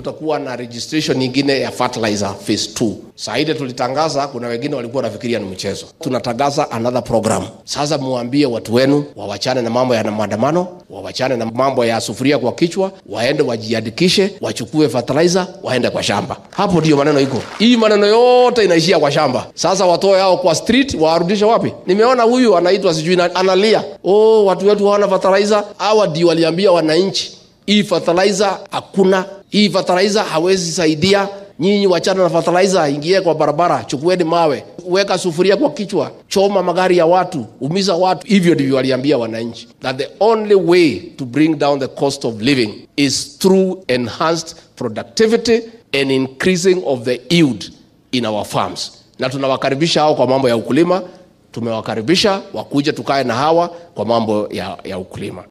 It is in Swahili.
tutakuwa na registration nyingine ya fertilizer phase 2. Saa ile tulitangaza, kuna wengine walikuwa wanafikiria ni mchezo. Tunatangaza another program. Sasa muambie watu wenu wawachane na mambo ya maandamano, wawachane na mambo ya sufuria kwa kichwa, waende wajiandikishe, wachukue fertilizer, waende kwa shamba. Hapo ndio maneno iko. Hii maneno yote inaishia kwa shamba. Sasa watoe hao kwa street, warudishe wapi? Nimeona huyu anaitwa sijui na- analia, oh, watu wetu hawana fertilizer. Hawa ndio waliambia wananchi hii fertilizer hakuna, hii fertilizer hawezi saidia nyinyi. Wachana na fertilizer, ingie kwa barabara, chukueni mawe, weka sufuria kwa kichwa, choma magari ya watu, umiza watu. Hivyo ndivyo waliambia wananchi, that the only way to bring down the cost of living is through enhanced productivity and increasing of the yield in our farms. Na tunawakaribisha hao kwa mambo ya ukulima, tumewakaribisha wakuja tukae na hawa kwa mambo ya, ya ukulima.